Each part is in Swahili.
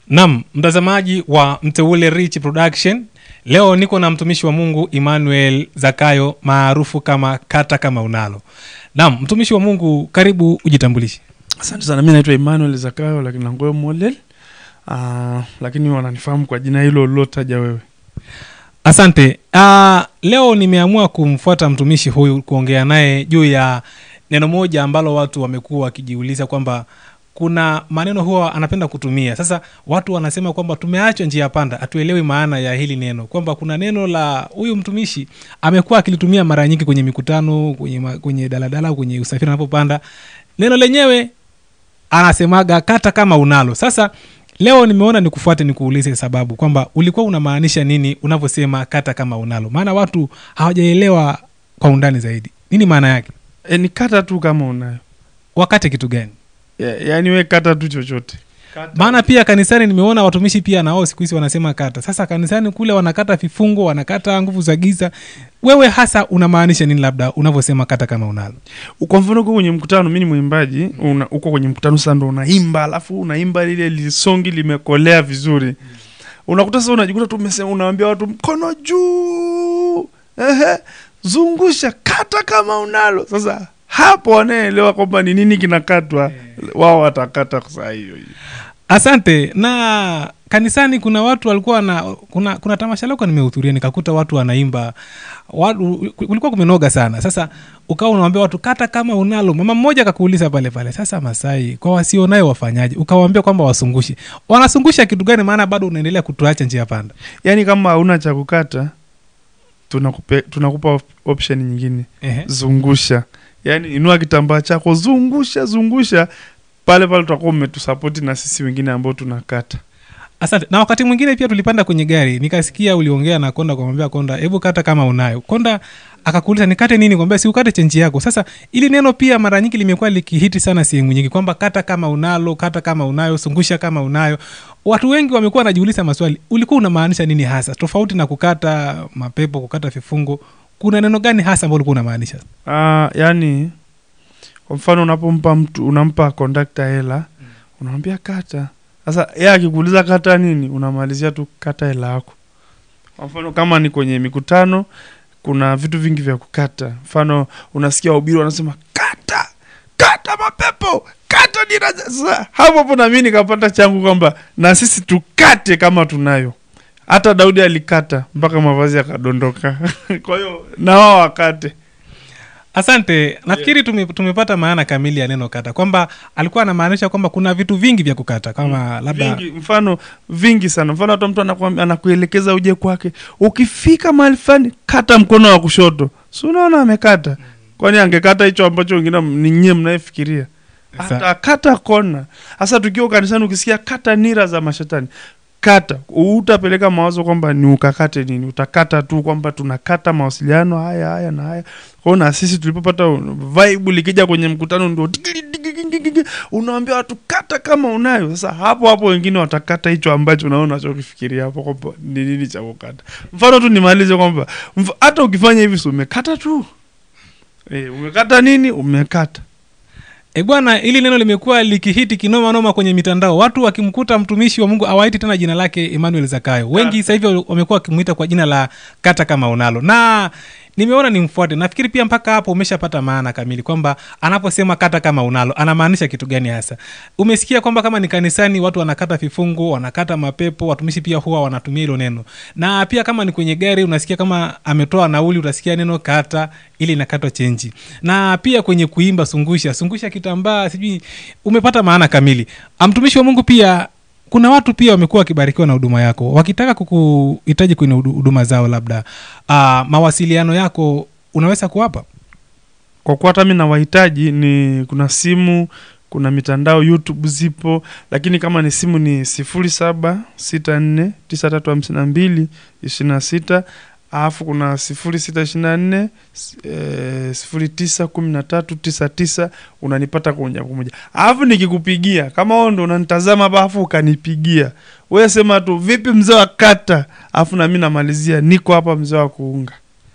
Naam, mtazamaji wa Mteule Rich Production, leo niko na mtumishi wa Mungu Emmanuel Zakayo maarufu kama Kata Kama Unalo. Naam, mtumishi wa Mungu, karibu ujitambulishe. Asante sana, mi naitwa Emmanuel Zakayo lakini Nangoyo Molel. Uh, lakini wananifahamu kwa jina hilo ulilotaja wewe. Asante. Uh, leo nimeamua kumfuata mtumishi huyu kuongea naye juu ya neno moja ambalo watu wamekuwa wakijiuliza kwamba kuna maneno huwa anapenda kutumia. Sasa watu wanasema kwamba tumeachwa njia panda, hatuelewi maana ya hili neno, kwamba kuna neno la huyu mtumishi amekuwa akilitumia mara nyingi kwenye mikutano, kwenye, ma- kwenye daladala, kwenye usafiri anapopanda. Neno lenyewe anasemaga kata kama unalo. Sasa leo nimeona nikufuate nikuulize sababu kwamba ulikuwa unamaanisha nini unavyosema kata kama unalo, maana watu hawajaelewa kwa undani zaidi. Nini maana yake? E, ni kata tu kama unayo Wakate kitu gani? ya, yaani we kata tu chochote kata. maana pia kanisani nimeona watumishi pia nao siku hizi wanasema kata. Sasa kanisani kule wanakata vifungo, wanakata nguvu za giza. Wewe hasa unamaanisha nini, labda unavyosema kata kama unalo? kwa mfano uko kwenye mkutano, mi ni mwimbaji, una- uko kwenye mkutano sasa ndo unaimba, alafu unaimba lile lisongi limekolea vizuri, unakuta sasa unajikuta tu umesema, unaambia watu mkono juu, ehe, zungusha, kata kama unalo. Sasa hapo wanaelewa kwamba ni nini kinakatwa, wao watakata saa hiyo hiyo. Asante. Na kanisani kuna watu walikuwa na kuna, kuna tamasha lako nimehudhuria, nikakuta watu wanaimba watu, kulikuwa kumenoga sana. Sasa ukawa unawambia watu kata kama unalo. Mama mmoja akakuuliza pale pale, sasa Masai, kwa wasionayo wafanyaje? Ukawaambia kwamba wasungushe. Wanasungusha kitu gani? Maana bado unaendelea kutuacha njia panda. yaani kama hauna cha kukata tunakupe, tunakupa op- option nyingine Ehe. zungusha yaani inua kitambaa chako zungusha zungusha pale pale tutakuwa umetusapoti na sisi wengine ambao tunakata Asante. Na wakati mwingine pia tulipanda kwenye gari, nikasikia uliongea na Konda, kumwambia Konda, hebu kata kama unayo. Konda akakuuliza nikate nini? Kwambia si ukate chenji yako. Sasa ili neno pia mara nyingi limekuwa likihiti sana sehemu nyingi, kwamba kata kama unalo, kata kama unayo, sungusha kama unayo. Watu wengi wamekuwa wanajiuliza maswali, ulikuwa unamaanisha nini hasa, tofauti na kukata mapepo, kukata vifungo? Kuna neno gani hasa ambalo ulikuwa unamaanisha? Ah, yaani kwa mfano unapompa mtu unampa kondakta hela unamwambia kata sasa yeye akikuuliza kata nini unamalizia tu kata hela yako kwa mfano kama ni kwenye mikutano kuna vitu vingi vya kukata mfano unasikia wahubiri wanasema kata kata mapepo kata dira za-" sasa hapo hapo nami nikapata changu kwamba na sisi tukate kama tunayo hata daudi alikata mpaka mavazi yakadondoka kwa hiyo na wao wakate Asante, nafikiri tume, tumepata maana kamili ya neno kata, kwamba alikuwa anamaanisha kwamba kuna vitu vingi vya kukata kama labda vingi, mfano vingi sana mfano hata mtu anakuambia anakuelekeza uje kwake ukifika mahali fulani kata mkono wa kushoto si unaona amekata kwani angekata hicho ambacho wengine ni nyie mnayefikiria Sa- hata kata kona hasa tukiwa kanisani ukisikia kata nira za mashetani kata utapeleka mawazo kwamba ni ukakate nini utakata tu kwamba tunakata mawasiliano haya haya na haya kwao na sisi tulipopata vibe likija kwenye mkutano ndio digili, digili, digili, unaambia watu kata kama unayo sasa hapo hapo wengine watakata hicho ambacho unaona unachokifikiria hapo kwamba ni nini cha kukata mfano tu nimalize kwamba mf- hata ukifanya hivi si umekata tu e, umekata nini umekata E bwana, hili neno limekuwa likihiti kinoma noma kwenye mitandao. Watu wakimkuta mtumishi wa Mungu awaiti tena jina lake Emmanuel Zakayo. Wengi sasa hivi wamekuwa wakimwita kwa jina la kata kama unalo, na nimeona nimfuate. Nafikiri pia mpaka hapo umeshapata maana kamili kwamba anaposema kata kama unalo anamaanisha kitu gani hasa. Umesikia kwamba kama ni kanisani watu wanakata vifungo, wanakata mapepo, watumishi pia huwa wanatumia hilo neno, na pia kama ni kwenye gari unasikia kama ametoa nauli, utasikia neno kata ili inakatwa chenji, na pia kwenye kuimba sungusha sungusha kitambaa, sijui umepata maana kamili. Ah, Mtumishi wa Mungu pia kuna watu pia wamekuwa wakibarikiwa na huduma yako, wakitaka kukuhitaji kwenye hudu- huduma zao, labda uh, mawasiliano yako unaweza kuwapa? kwa kuwa hata mi na wahitaji ni kuna simu kuna mitandao youtube zipo lakini kama ni simu ni sifuri saba sita nne tisa tatu hamsini na mbili ishirini na sita alafu kuna sifuri sita ishirini na nne sifuri tisa kumi na tatu tisa tisa unanipata kwa moja kwa moja alafu nikikupigia kama wewe ndo unanitazama hapa alafu ukanipigia wewe sema tu vipi mzee wa kata alafu nami namalizia niko hapa mzee wa kuunga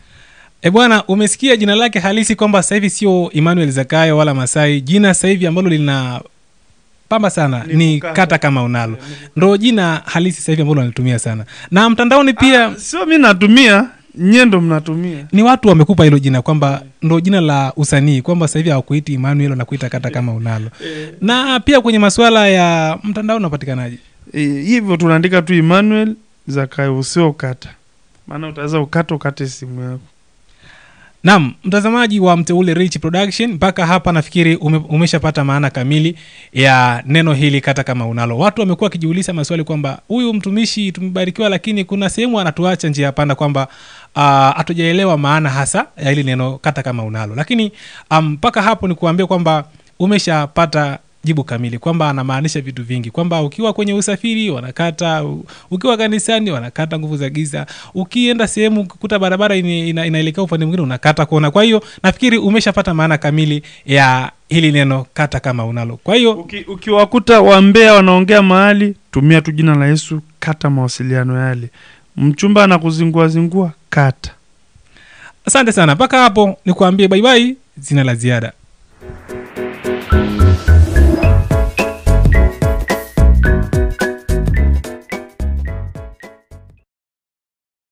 E bwana, umesikia jina lake halisi kwamba sasa hivi sio Emmanuel Zakayo wala Masai. Jina sasa hivi ambalo lina pamba sana ni, Ni kukata. kata kama unalo ndo jina halisi sasa hivi ambalo wanatumia sana na mtandaoni pia Ah, sio mi natumia nyie ndo mnatumia ni watu wamekupa hilo jina kwamba ndo jina la usanii kwamba sasa hivi hawakuiti Emmanuel wanakuita kata kama unalo na pia kwenye masuala ya mtandao unapatikanaje e, hivyo tunaandika tu emmanuel zakayo usio ukata maana utaweza ukata ukate simu yako Naam, mtazamaji wa Mteule Rich Production, mpaka hapa nafikiri ume, umeshapata maana kamili ya neno hili kata kama unalo. Watu wamekuwa wakijiuliza maswali kwamba huyu mtumishi tumebarikiwa, lakini kuna sehemu anatuacha njia ya panda kwamba ah, hatujaelewa maana hasa ya hili neno kata kama unalo, lakini ah, mpaka hapo ni kuambia kwamba umeshapata jibu kamili kwamba anamaanisha vitu vingi kwamba ukiwa kwenye usafiri wanakata u- ukiwa kanisani wanakata nguvu za giza ukienda sehemu ukikuta barabara ina, ina, inaelekea upande mwingine unakata kona kwa hiyo nafikiri umeshapata maana kamili ya hili neno kata kama unalo kwa hiyo Uki, ukiwakuta wambea wanaongea mahali tumia tu jina la yesu kata mawasiliano yale mchumba anakuzingua zingua kata asante sana mpaka hapo nikuambie baibai zina la ziada